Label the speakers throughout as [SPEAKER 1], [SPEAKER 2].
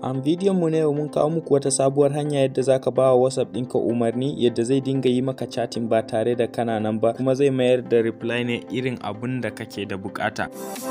[SPEAKER 1] Am bidiyon mu na yau mun kawo muku wata sabuwar hanya yadda zaka ba wa WhatsApp ɗinka umarni yadda zai dinga yi maka chatting ba tare da kana nan ba kuma zai mayar da reply ne irin abun da kake da bukata.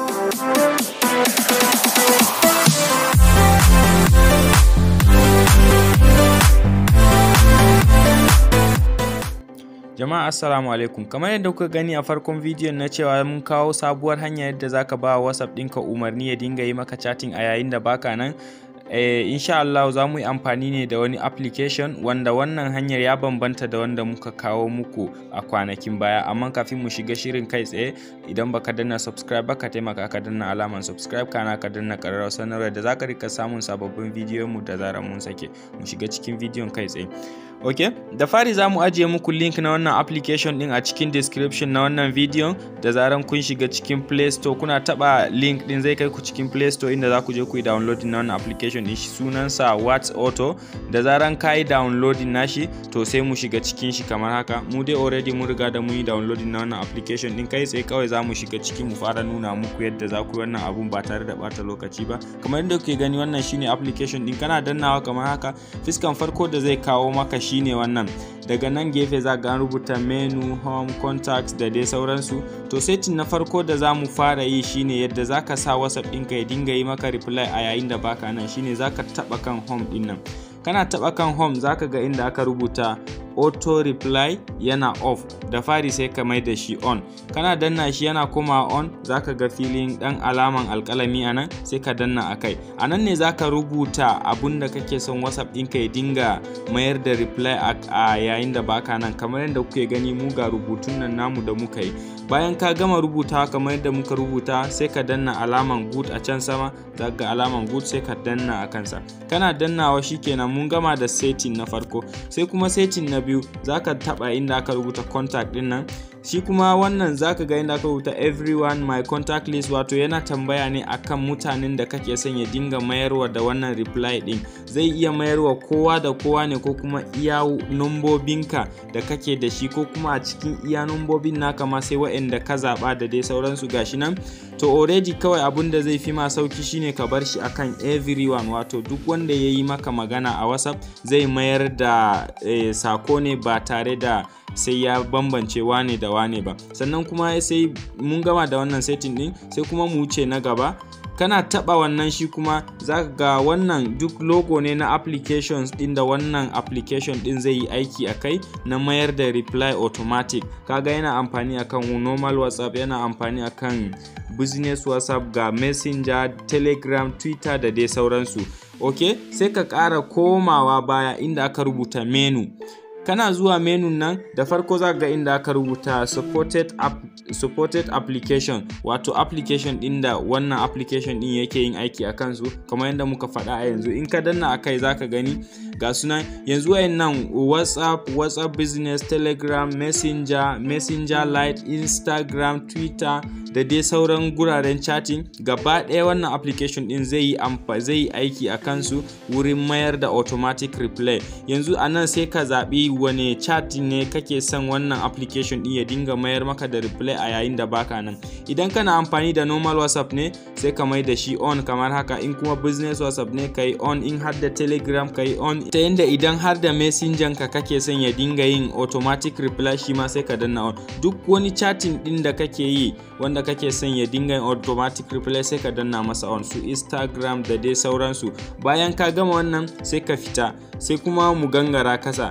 [SPEAKER 1] Jama'a assalamu alaikum kamar yadda kuka gani a farkon bidiyon na cewa mun kawo sabuwar hanya yadda zaka ba wa WhatsApp ɗinka umarni ya dinga yi maka chatting a yayin da baka nan eh, insha Allah za mu yi amfani ne da wani application wanda wannan hanyar ya bambanta da wanda muka kawo muku a kwanakin baya amma kafin mu shiga shirin kai tsaye idan baka danna subscribe baka taimaka ka danna alaman subscribe kana ka danna ƙararrawar sanarwa da zaka rika samun sababbin bidiyon mu da zarar mun sake mu shiga cikin bidiyon kai tsaye ok da fari za mu ajiye muku link na wannan application din a cikin description na wannan bidiyon da zaran kun shiga cikin play store kuna taba link din zai kai ku cikin play store inda za ku je ku yi downloading na wannan application din shi sunansa what's auto da zaran ka yi downloading nashi to sai mu shiga cikin shi kamar haka mu dai already mun riga da mun yi downloading na wannan application din kai sai kawai za mu shiga ciki mu fara nuna muku yadda za ku yi wannan abun ba tare da bata lokaci ba kamar yadda kuke gani wannan shine application din kana dannawa kamar haka fiskan farko da zai kawo maka shine wannan daga nan gefe za ga rubuta menu home contacts da dai sauransu to setting na farko da za mu fara yi shine yadda za ka sa whatsapp ɗinka ya dinga yi maka reply a yayin da baka nan shine za ka taɓa kan home ɗin nan kana taɓa kan home za ka ga inda aka rubuta auto reply yana off da fari sai ka mai da shi on kana danna shi yana koma on zaka ga filin dan alaman alkalami a nan sai ka danna a kai a nan ne zaka rubuta abun da kake son whatsapp ɗinka ya dinga mayar da reply a yayin da baka nan kamar yadda kuke gani mu ga rubutun nan namu da muka yi bayan ka gama rubuta kamar yadda muka rubuta sai ka danna alaman good a can sama za ga alaman good sai ka danna a kansa kana dannawa shikenan mun gama da setting na farko sai kuma setting na biyu zaka taba inda aka rubuta contact din nan shi kuma wannan zaka ga inda aka rubuta everyone my contact list wato yana tambaya ne akan mutanen da kake son ya dinga mayarwa da wannan reply din zai iya mayarwa kowa da kowa ne ko kuma iya numbobinka da kake da shi ko kuma a cikin iya numbobin naka ma sai waɗanda ka zaɓa da dai sauransu gashi nan to already kawai abun da zai fi ma sauki shine ka bar shi akan everyone wato duk wanda ya yi maka magana a whatsapp zai mayar da eh, sako ne ba tare da sai ya bambance wane da wane ba sannan kuma sai mun gama da wannan setting din sai kuma mu wuce na gaba kana taba wannan shi kuma za ga wannan duk logo ne na applications din da wannan application din zai yi aiki a kai na mayar da reply automatic kaga yana amfani akan normal whatsapp yana amfani akan business whatsapp ga messenger telegram twitter da dai sauransu ok sai ka ƙara komawa baya inda aka rubuta menu kana zuwa menu nan da farko za ga inda aka rubuta supported, app, supported application wato application din da wannan application din yake yin aiki a kansu kamar yadda muka faɗa a yanzu in ka danna a kai zaka gani ga sunan yanzu nan whatsapp whatsapp business telegram messenger messenger lite instagram twitter da dai sauran guraren chatting gaba ɗaya wannan application din zai yi zai yi aiki a kansu wurin mayar da automatic reply yanzu a nan sai ka zaɓi wane chat ne kake son wannan application din ya dinga mayar maka da reply a yayin da baka nan idan kana amfani da normal whatsapp ne sai ka mai da shi on kamar haka in kuma business whatsapp ne ka yi on in har da telegram ka yi on ta yadda idan har da messenger ka kake son ya dinga yin automatic reply shi ma sai ka danna on duk wani chatting din da kake yi wanda kake son ya dinga yin automatic reply sai ka danna masa on su instagram da dai sauransu bayan ka gama wannan sai ka fita sai kuma mu gangara kasa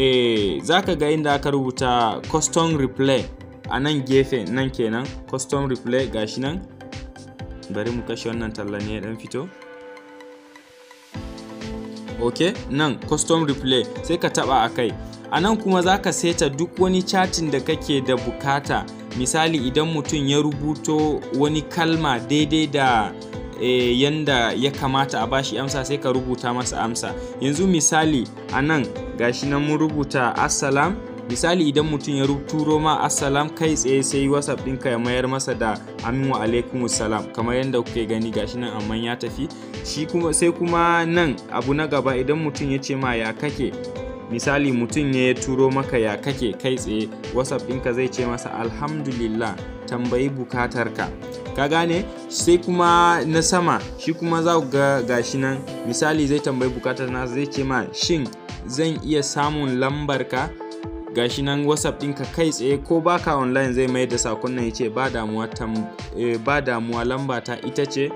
[SPEAKER 1] eh za ka ga inda aka rubuta custom replay a nan gefe nan kenan custom replay gashi nan bari mu kashe wannan talla ne dan fito ok nan custom replay sai ka taba a kai a nan kuma za ka seta duk wani chatin da kake da bukata misali idan mutum ya rubuto wani kalma daidai da e, yanda ya kamata a bashi amsa sai ka rubuta masa amsa yanzu misali a nan gashi nan mun rubuta assalam misali idan mutum ya turo ma assalam kai tsaye sai whatsapp ɗinka ya mayar masa da amin wa alaikum salam kamar yadda kuke gani gashi nan amma ya tafi shi kuma sai kuma nan abu na gaba idan mutum ya ce ma ya kake misali mutum ne ya turo maka ya kake kai tsaye whatsapp ɗinka zai ce masa alhamdulillah tambayi bukatarka ka gane sai kuma na sama shi kuma za ku ga gashi nan misali zai tambayi bukatar na zai ce ma shin zan iya samun lambar ka gashi nan whatsapp ɗinka kai tsaye ko baka online zai mai da sakon nan ya ce ba damuwa eh, ba damuwa lamba ta ita ce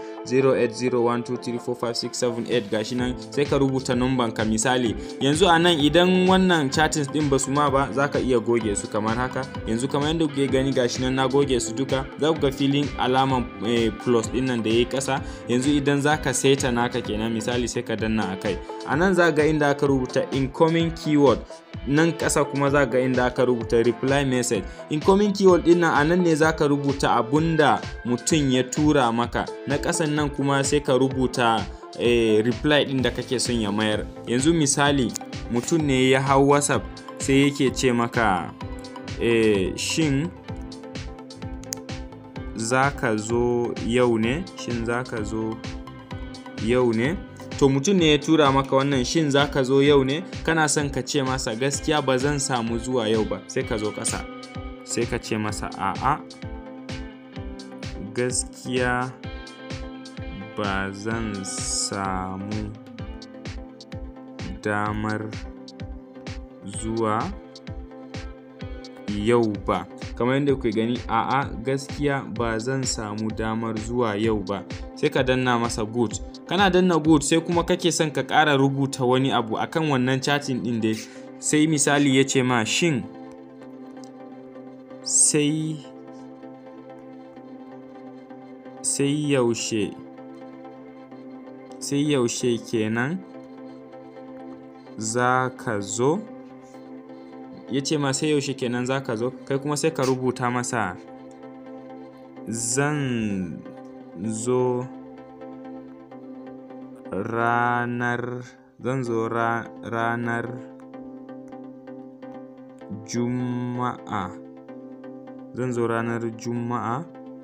[SPEAKER 1] 0801234567 gashi nan sai ka rubuta numban ka misali yanzu a nan idan wannan chatting din ba su ma ba za ka iya goge su kamar haka yanzu kamar yadda kuke gani gashi nan na goge su duka za ku ga filin alaman eh, plus din nan da ya yi kasa yanzu idan za ka saita naka kenan misali sai ka danna a kai a nan za ga inda aka rubuta incoming keyword nan ƙasa kuma za ga inda aka rubuta reply message incoming keyword din nan a nan ne za ka rubuta abunda mutum ya tura maka na ƙasan nan kuma sai ka rubuta eh, reply din da kake son ya mayar yanzu misali mutum ne ya hau whatsapp sai yake ce maka eh, shin za ka zo yau ne shin za ka zo yau ne to mutum ne ya tura maka wannan shin za ka zo yau ne kana son ka ce masa gaskiya ba zan samu zuwa yau ba sai ka zo ƙasa sai ka ce masa a'a gaskiya ba zan samu damar zuwa yau ba kamar yadda kuke gani a'a gaskiya ba zan samu damar zuwa yau ba sai ka danna masa good kana danna good sai kuma kake son ka ƙara rubuta wani abu akan wannan chatting ɗin dai sai misali ya ce ma shin sai sai yaushe sai yaushe kenan za ka zo ya ce ma sai yaushe kenan za ka zo kai kuma sai ka rubuta masa zan zo ranar zan zo ra, ranar juma'a zan zo ranar juma'a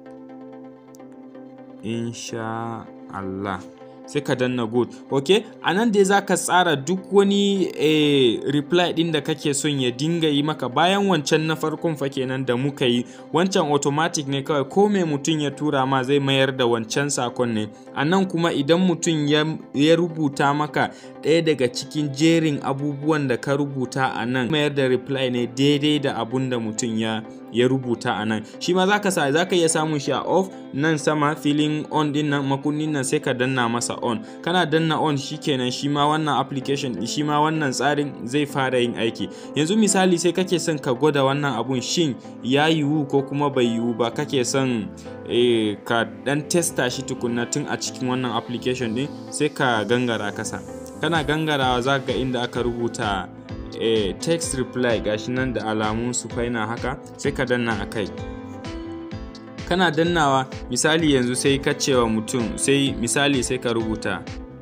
[SPEAKER 1] insha Allah sai ka danna good ok a nan dai za ka tsara duk wani eh, reply din da kake son ya dinga yi maka bayan wancan na farkon fa kenan da muka yi wancan automatic ne kawai ko mai mutum ya tura ma zai mayar da wancan sakon ne a nan kuma idan mutum ya, ya rubuta maka ɗaya daga cikin jerin abubuwan da ka rubuta a nan mayar da reply ne daidai da abun da mutum ya ya rubuta a nan shi ma za ka sa za ka iya samun shi a off nan sama filin on din nan makunnin nan sai ka danna masa on kana danna on shikenan shi ma wannan application shi ma wannan tsarin zai fara yin aiki yanzu misali sai kake son ka gwada wannan abun shin ya yiwu ko kuma bai yiwu ba kake son eh, ka dan testa shi tukunna tun a cikin wannan application din sai ka gangara kasa kana gangarawa za ga inda aka rubuta eh, text reply gashi nan da alamun su faina haka sai ka danna a kai kana dannawa misali yanzu sai ka cewa mutum sai misali sai ka rubuta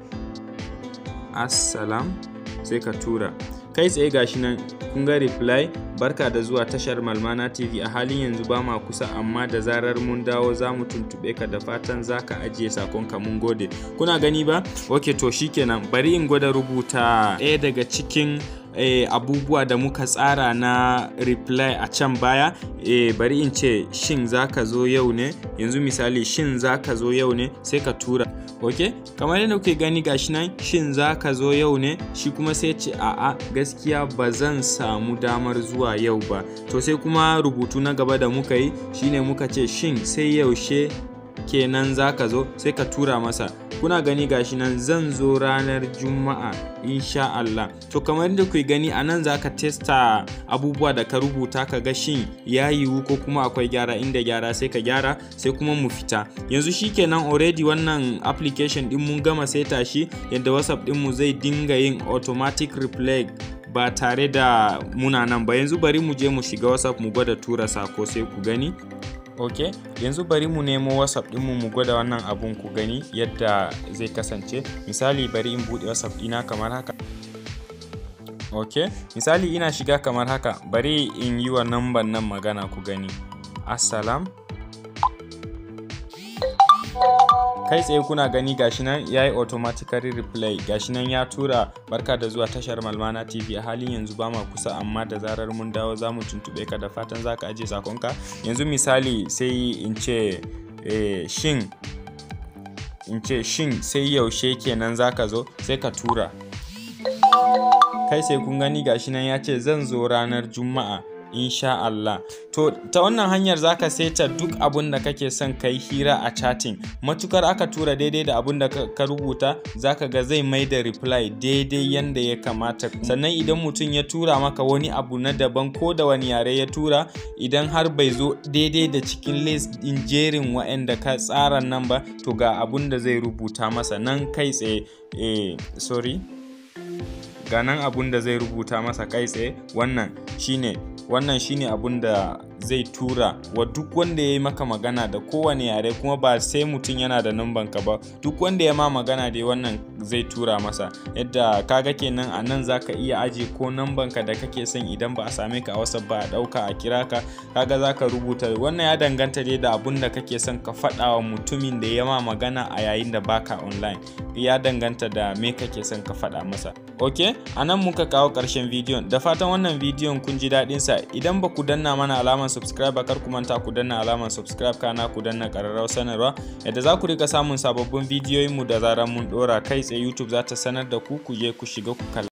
[SPEAKER 1] assalam sai ka tura kai tsaye gashi nan kun ga reply barka da zuwa tashar malmana tv a halin yanzu ba ma kusa amma da zarar mun dawo za mu tuntube ka da fatan za ka ajiye sakonka mun gode kuna gani ba ok to shikenan bari in gwada rubuta ɗaya daga cikin eh, abubuwa da muka tsara na reply a can baya eh, bari in ce shin za ka zo yau ne yanzu misali shin za ka zo yau ne sai ka tura ok kamar yadda kuke gani gashi nan shin za ka zo yau ne shi kuma sai ce a'a gaskiya ba zan samu damar zuwa yau ba to sai kuma rubutu na gaba da muka yi shine muka ce shin sai yaushe kenan za ka zo sai ka tura masa kuna gani gashi nan zan zo ranar juma'a insha Allah to kamar da ku gani a nan za ka testa abubuwa da ka rubuta ka ga shin ya yiwu ko kuma akwai gyara inda gyara sai ka gyara sai kuma mu fita yanzu shikenan already wannan application din mun gama seta shi yadda whatsapp din mu zai dinga yin automatic replay ba tare da muna nan ba yanzu bari mu je mu shiga whatsapp mu gwada tura sako sai ku gani ok yanzu bari mu nemo whatsapp dinmu mu gwada wannan abun ku gani yadda zai kasance misali bari in buɗe whatsapp ɗina kamar haka ok misali ina shiga kamar haka bari in yi wa namban nan magana ku gani assalam kai tsaye kuna gani gashi nan ya yi automatically replay gashi nan ya tura barka da zuwa tashar malmana tv a halin yanzu ba ma kusa amma da zarar mun dawo za mu tuntube ka da fatan za ka ajiye sakonka yanzu misali sai in ce eh, shin in ce shin sai yaushe kenan zaka zo sai ka tura kai sai kun gani gashi nan ya ce zan zo ranar juma'a insha Allah to ta wannan hanyar zaka saita duk abun da kake son kai hira a chatting matukar aka tura daidai da abun da ka rubuta zaka ga zai mai da reply daidai yanda ya kamata sannan idan mutum ya tura maka wani abu na daban ko da wani yare ya tura idan har bai zo daidai da cikin list din jerin waɗanda ka tsara nan ba to ga abun da zai rubuta masa nan kai tsaye eh sorry ga nan abun da zai rubuta masa kai tsaye wannan shine wannan shine abun da zai tura wa duk wanda ya yi maka magana da kowane yare kuma ba sai mutum yana da numban ka ba duk wanda ya ma magana dai wannan zai tura masa yadda kaga kenan a nan zaka iya aje ko numban ka da kake son idan ba a same ka a whatsapp ba a dauka a kira ka kaga zaka rubuta wannan ya danganta dai da abun da kake son ka faɗa wa mutumin da ya ma magana a yayin da baka online ya danganta da me kake son ka faɗa masa ok a nan muka kawo ƙarshen bidiyon da fatan wannan bidiyon kun ji daɗin sa idan ba ku danna mana alamar subscribe kar ku manta ku danna alamar subscribe kana ku danna ƙararrawar sanarwa yadda za ku rika samun sababbin bidiyoyin mu da zarar mun ɗora kai tsaye youtube za ta sanar da ku ku je ku shiga ku kalla